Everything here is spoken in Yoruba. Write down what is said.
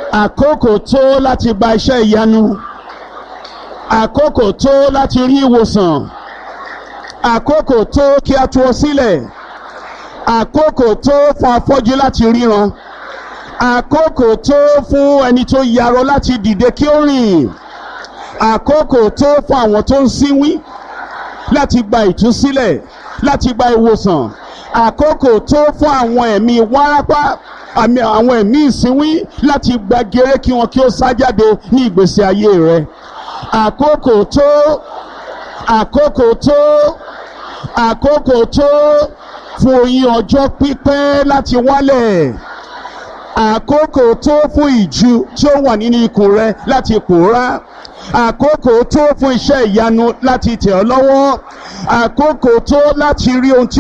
àkókò tó láti gba iṣẹ́ ìyanu àkókò tó láti rí ìwòsàn àkókò tó kí a tú ọ sílẹ̀ àkókò tó fún afọ́jú láti ríran àkókò tó fún ẹni tó yarọ láti dìde kí ó rìn àkókò tó fún àwọn tó ń sínwín láti gba ìtúsílẹ̀ láti gba ìwòsàn àkókò tó fún àwọn ẹ̀mí wárápá àmì àwọn ẹ̀mí ìsínwín láti gba gèrè kí wọn kí ó sá jáde ní ìgbésí ayé rẹ àkókò tó àkókò tó àkókò tó fún oyin ọjọ́ pípẹ́ láti wálẹ̀ àkókò tó fún ìju tí ó wà nínú ikùn rẹ láti pòórá àkókò tó fún iṣẹ́ ìyanu láti tẹ̀ ọ́ lọ́wọ́ àkókò tó láti rí ohun tí